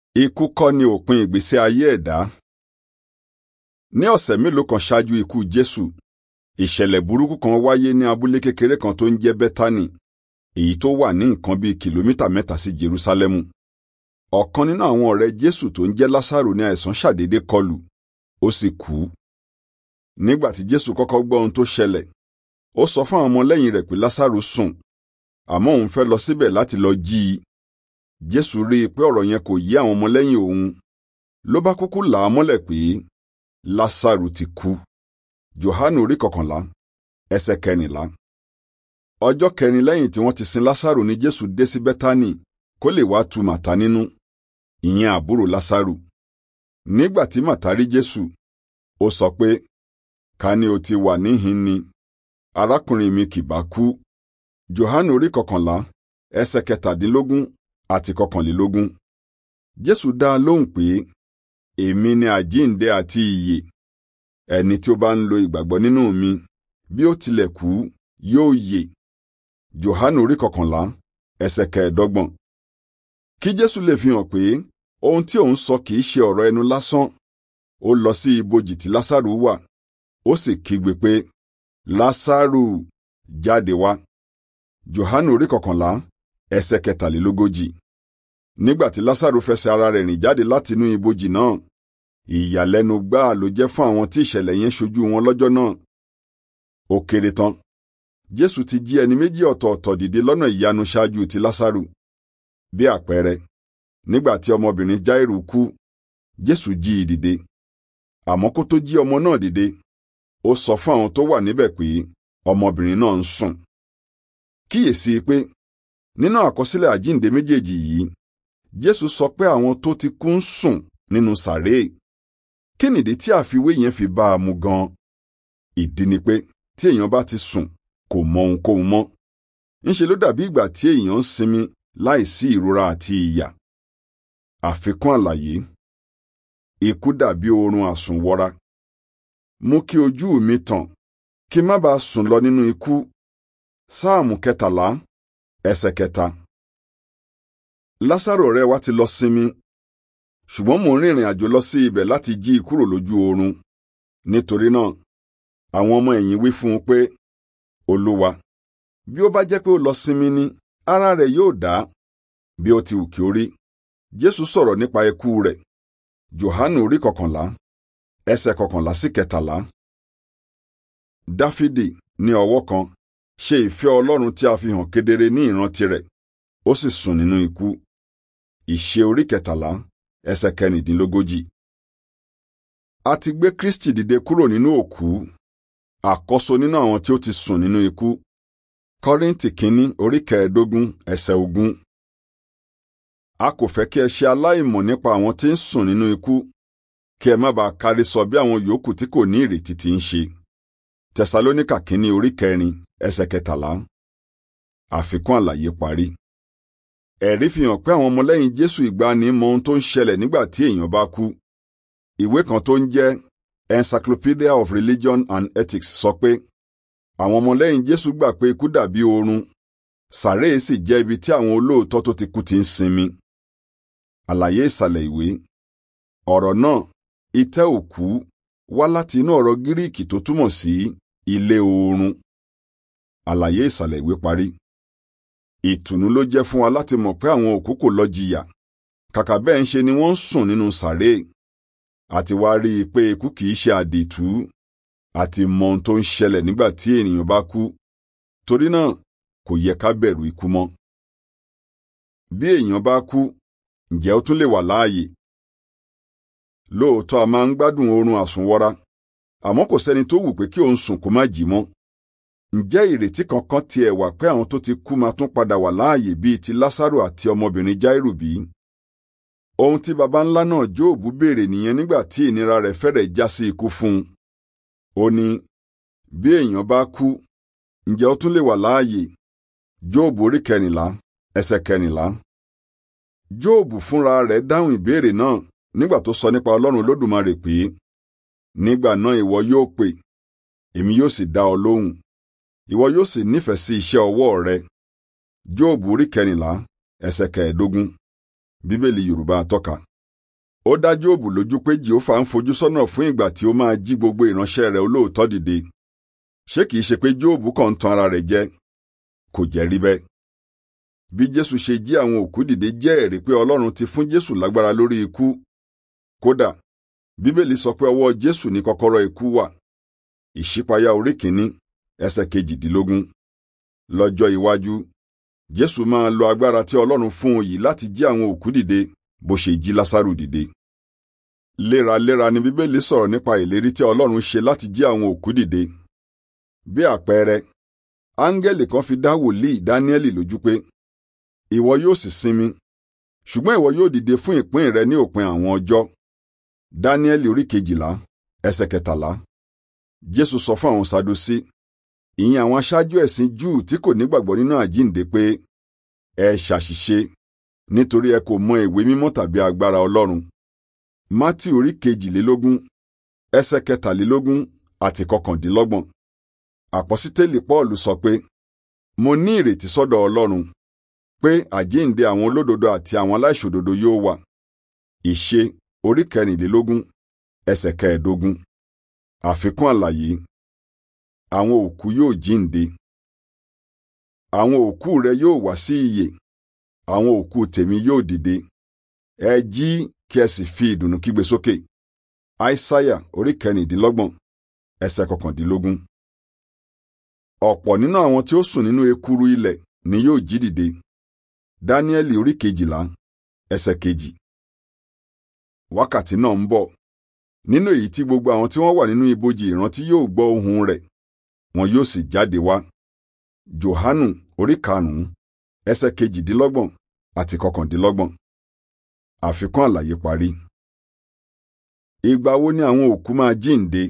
Ikú kọ́ ni òpin ìgbésí ayé ẹ̀dá. Ní ọ̀sẹ̀ mélòó kan ṣáájú ikú Jésù, ìṣẹ̀lẹ̀ burúkú kan wáyé ní abúlé kékeré kan tó ń jẹ́ Bẹ́tánì, èyí tó wà ní nǹkan bíi kìlómítà mẹ́ta sí Jerúsálẹ́mù. Ọ̀kan nínú àwọn ọ̀rẹ́ Jésù tó ń jẹ́ Lásàrò ní àìsàn ṣàdédé kọlù, ó sì kú. Nígbà tí Jésù kọ́kọ́ gbọ́ ohun tó ṣẹlẹ̀, ó sọ fún àwọn ọmọlẹ́yìn rẹ̀ pé Lásàrò sùn, àmọ́ òun fẹ́ lọ síbẹ̀ láti lọ jí i. Jésù rí i pé ọ̀rọ̀ yẹn kò yé àwọn ọmọlẹ́yìn òun ló bá kúkú là á mọ́lẹ̀ pé Lásàrò ti kú. Jòhánù orí kọkànlá ẹsẹ̀ kẹrìnlá. Ọjọ́ kẹrin lẹ́yìn tí wọ́n ti sin Lásàrò ni Jésù dé sí Bẹ́tánì kó lè wá tu Màtá nínú, ìyẹn àbúrò Lásàrò. Nígbà tí Màtá rí Jésù, ó sọ pé, ká ní o ti wà níhìn ni, arákùnrin mi kì bá kú. Jòhánù orí kọkànlá ẹsẹ̀ kẹtàdínlógún àti kọkànlélógún. Jésù dá a lóhùn pé, èmi ni àjíǹde àti ìyè. Ẹni tí ó bá ń lo ìgbàgbọ́ nínú mi, bí ó tilẹ̀ kú, yóò yè. Jòhánù orí kọkànlá ẹsẹ̀ kẹẹ̀dọ́gbọ̀n. Kí Jésù lè fi hàn pé ohun tí òun sọ kìí ṣe ọ̀rọ̀ ẹnu lásán, ó lọ sí ibojì tí Lásàrù wà, ó sì kígbe pé, Lásàrù jáde wá. Jòhánù orí kọkànlá ẹsẹ̀ kẹtàlélógójì. Nígbà tí Lásàrù fẹsẹ̀ ara rẹ̀ rìn jáde látinú ibojì náà, ìyàlẹ́nu gbáà ló jẹ́ fún àwọn tí ìṣẹ̀lẹ̀ yẹn ṣojú wọn lọ́jọ́ náà. Ó kéré tán. Jésù ti jí ẹni méjì ọ̀tọ̀ọ̀tọ̀ dìde lọ́nà ìyanu ṣáájú ti Lásàrù. Bí àpẹẹrẹ, nígbà tí ọmọbìnrin Jáírù kú, Jésù jí i dìde. Àmọ́ kó tó jí ọmọ náà dìde, ó sọ fún àwọn tó wà níbẹ̀ pé ọmọbìnrin náà ń sùn. Kíyèsí pé nínú àkọsílẹ̀ àjíǹde méjèèjì yìí, Jésù sọ pé àwọn tó ti kú ń sùn nínú sàréè. Kí nìdí tí àfiwé yẹn fi bá a mu gan? Ìdí ni pé tí èèyàn bá ti sùn kò mọ ohunkóhun mọ́. Ńṣe ló dàbí ìgbà tí èèyàn ń sinmi láìsí ìrora àti ìyà. Àfikún àlàyé. Ikú dàbí oorun àsùnwọra. Mú kí ojú mi tàn, kí má bàa sùn lọ nínú ikú. Sáàmù kẹtàlá ẹsẹ̀ kẹta. Lásàrò ọ̀rẹ́ wa ti lọ sinmi, ṣùgbọ́n mò ń rìnrìn àjò lọ sí ibẹ̀ láti jí i kúrò lójú oorun. Nítorí náà, àwọn ọmọ ẹ̀yìn wí fún un pé, Olúwa, bí ó bá jẹ́ pé ó lọ sinmi ni, ara rẹ̀ yóò dá. Bí ó ti wù kí ó rí, Jésù sọ̀rọ̀ nípa ikú rẹ̀. Jòhánù orí kọkànlá, ẹsẹ̀ kọkànlá sí kẹtàlá. Dáfídì ní ọwọ́ kan ṣe ìfẹ́ Ọlọ́run tí a fi hàn kedere ní ìran tirẹ̀, ó sì sùn nínú ikú. Ìṣe orí kẹtàlá ẹsẹ̀ kẹrìndínlógójì. A ti gbé Kristi dìde kúrò nínú òkú, àkọ́so nínú àwọn tí ó ti sùn nínú ikú. Kọ́ríńtì kínní orí kẹẹ̀ẹ́dógún ẹsẹ̀ ogún. A kò fẹ́ kí ẹ ṣe aláìmọ̀ nípa àwọn tí ń sùn nínú ikú, kí ẹ má bàa kárí sọ bí àwọn yòókù tí kò ní ìrètí ti ń ṣe. Tẹsalóníkà kínní orí kẹrin ẹsẹ̀ kẹtàlá. Àfikún àlàyé parí. Ẹ̀rí fi hàn pé àwọn ọmọlẹ́yìn Jésù ìgbàanì mọ ohun tó ń ṣẹlẹ̀ nígbà tí èèyàn bá kú. Ìwé kan tó ń jẹ́ Encyclopedia of Religion and Ethics sọ pé àwọn ọmọlẹ́yìn Jésù gbà pé ikú dàbí oorun, sàréè sì jẹ́ ibi tí àwọn olóòótọ́ tó ti kú ti ń sinmi. Àlàyé ìsàlẹ̀ ìwé. Ọ̀rọ̀ náà, itẹ́ òkú, wá láti inú ọ̀rọ̀ Gíríìkì tó túmọ̀ sí ilé oorun. Àlàyé ìsàlẹ̀ ìwé parí. Ìtùnú ló jẹ́ fún wa láti mọ̀ pé àwọn òkú kò lọ jìyà. Kàkà bẹ́ẹ̀ ń ṣe ni wọ́n ń sùn nínú sàréè. Àti wá rí i pé ikú kìí ṣe àdìtú. Àti mọ ohun tó ń ṣẹlẹ̀ nígbà tí ènìyàn bá kú. Torí náà, kò yẹ ká bẹ̀rù ikú mọ́. Bí èèyàn bá kú, ǹjẹ́ ó tún lè wà láàyè? Lóòótọ́ a máa ń gbádùn oorun àsùnwọra, àmọ́ kò sẹ́ni tó wù pé kí òun sùn kó má jí mọ́. Ǹjẹ́ ìrètí kankan tiẹ̀ wà pé àwọn tó ti kú máa tún padà wà láàyè bíi ti Lásàrò àti ọmọbìnrin Jáírù bí? Ohun tí baba ńlá náà Jóòbù béèrè nìyẹn nígbà tí ìnira rẹ̀ fẹ́rẹ̀ já sí ikú fún un. Ó ní, bí èèyàn bá kú, ǹjẹ́ ó tún lè wà láàyè? Jóòbù orí kẹrìnlá ẹsẹ̀ kẹrìnlá. Jóòbù fúnra rẹ̀ dáhùn ìbéèrè náà nígbà tó sọ nípa Ọlọ́run Olódùmarè pé, nígbà náà ìwọ yóò pè, èmi yóò sì dá ọ lóhùn ìwọ yóò sì nífẹ̀ẹ́ sí iṣẹ́ ọwọ́ rẹ. Jóòbù orí kẹrìnlá ẹsẹ̀ kẹẹ̀ẹ́dógún Bíbélì Yorùbá atọ́ka. ó dá Jóòbù lójú pé jehova ń fojú sọ́nà fún ìgbà tí ó máa jí gbogbo ìránṣẹ́ rẹ̀ olóòótọ́ dìde ṣé kìí ṣe pé Jóòbù kàn ń tan ara rẹ̀ jẹ kò jẹ́ rí bẹ́ẹ̀ bí Jésù ṣe jí àwọn òkú dìde jẹ́ ẹ̀rí pé Ọlọ́run ti fún Jésù lágbára lórí ikú kódà Bíbélì sọ pé ọwọ́ Jésù ní kọ́kọ́rọ́ ikú wà ìṣípayá orí kìíní ẹsẹ̀ kejìdínlógún lọ́jọ́ iwájú Jésù máa lo agbára tí Ọlọ́run fún un yìí láti jí àwọn òkú dìde bó ṣe jí Lásárù dìde léraléra ni Bíbélì sọ̀rọ̀ nípa ìlérí tí Ọlọ́run ṣe láti jí àwọn òkú dìde bí àpẹẹrẹ áńgẹ́lì kan fi dá wòlíì Dáníẹ́lì lójú pé ìwọ yóò sì sinmi ṣùgbọ́n ìwọ yóò dìde fún ìpín rẹ ní òpin àwọn ọjọ́ Dáníẹ́lì orí kejìlá ẹsẹ̀ kẹtàlá Jésù sọ fún àwọn Sadusí ìyẹn àwọn aṣáájú ẹ̀sìn Júù tí kò nígbàgbọ́ nínú àjíǹde pé ẹ ṣàṣìṣe nítorí ẹ kò mọ ìwé mímọ́ tàbí agbára Ọlọ́run Mátì orí kejìlélógún ẹsẹ̀ kẹtàlélógún àti kọkàndínlọ́gbọ̀n àpọ́sítélì Pọ́ọ̀lù sọ pé mo ní ìrètí sọ́dọ̀ Ọlọ́run pé àjíǹde àwọn olódodo àti àwọn aláìṣòdodo yóò wà ìṣe orí kẹrìnlélógún ẹsẹ̀ kẹẹ̀ẹ́dógún àfikún àlàyé àwọn òkú yóò jíǹde àwọn òkú rẹ yóò wá sí ìyè àwọn òkú tèmi yóò dìde ẹ jí kí ẹ sì fi ìdùnnú kígbe sókè aísáyà orí kẹrìndínlọ́gbọ̀n ẹsẹ̀ kọkàndínlógún ọ̀pọ̀ nínú àwọn tí ó sùn nínú ekuru ilẹ̀ ni yóò jí dìde dáníẹ́lì orí kejìlá ẹsẹ̀ kejì wákàtí náà ń bọ̀ nínú èyí tí gbogbo àwọn tí wọ́n wà nínú ibojì ìrántí yóò gbọ́ ohùn rẹ̀ wọn yóò sì jáde wá johanu orí karùnún ẹsẹ̀ kejìdínlọ́gbọ̀n àti kọkàndínlọ́gbọ̀n àfikún àlàyé parí. ìgbà wo ni àwọn òkú máa jíǹde?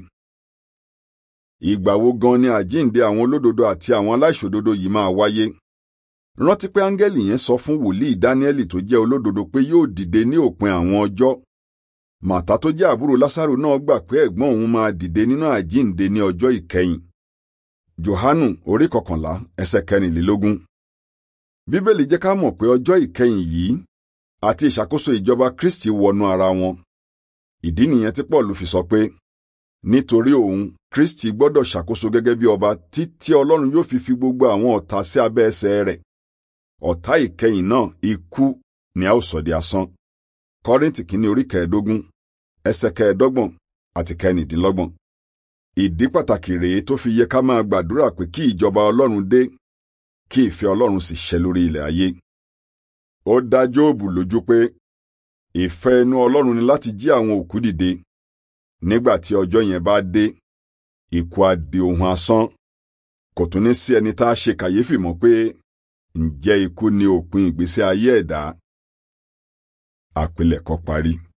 ìgbà wo gan ni àjíǹde àwọn olódodo àti àwọn aláìṣòdodo yìí máa wáyé? rántí pé áńgẹ́lì yẹn sọ fún wòlíì dáníẹ́lì tó jẹ́ olódodo pé yóò dìde ní òpin àwọn ọjọ́ màtá tó jẹ́ àbúrò lásàrò náà gbà pé ẹ̀gbọ́n òun máa dìde nínú àjíǹde ní ọjọ́ ìkẹyìn johanu orí kọkànlá ẹsẹ̀ kẹrìnlélógún bíbélì jẹ́ ká mọ̀ pé ọjọ́ ìkẹyìn yìí àti ìṣàkóso ìjọba kristi wọnú ara wọn ìdí nìyẹn tí paul fi sọ pé nítorí òun kristi gbọ́dọ̀ ṣàkóso gẹ́gẹ́ bí ọba títí ọlọ́run yóò fi fi gbogbo àwọn ọ̀tá sí abẹ́ ẹsẹ̀ rẹ̀ ọ̀tá ìkẹyìn náà ikú ni a ó sọ di asán kọ́ríntì kìíní orí kẹẹ̀ẹ́dógún ẹsẹ̀ kẹẹ̀ẹ́dọ́gbọ̀n àti kẹrìndínlọ́gbọ̀n ìdí pàtàkì rèé tó fi yẹ ká máa gbàdúrà pé kí ìjọba ọlọ́run dé kí ìfẹ́ ọlọ́run sì ṣẹ lórí ilẹ̀ ayé ó dá jóòbù lójú pé ìfẹ́ inú ọlọ́run ni láti jí àwọn òkú dìde nígbà tí ọjọ́ yẹn bá dé ikú á di ohun asán kò tún ní sí ẹni tá a ṣe kàyéfì mọ́ pé ǹjẹ́ ikú ni òpin ìgbésí ayé ẹ̀dá àpilẹ̀kọ parí.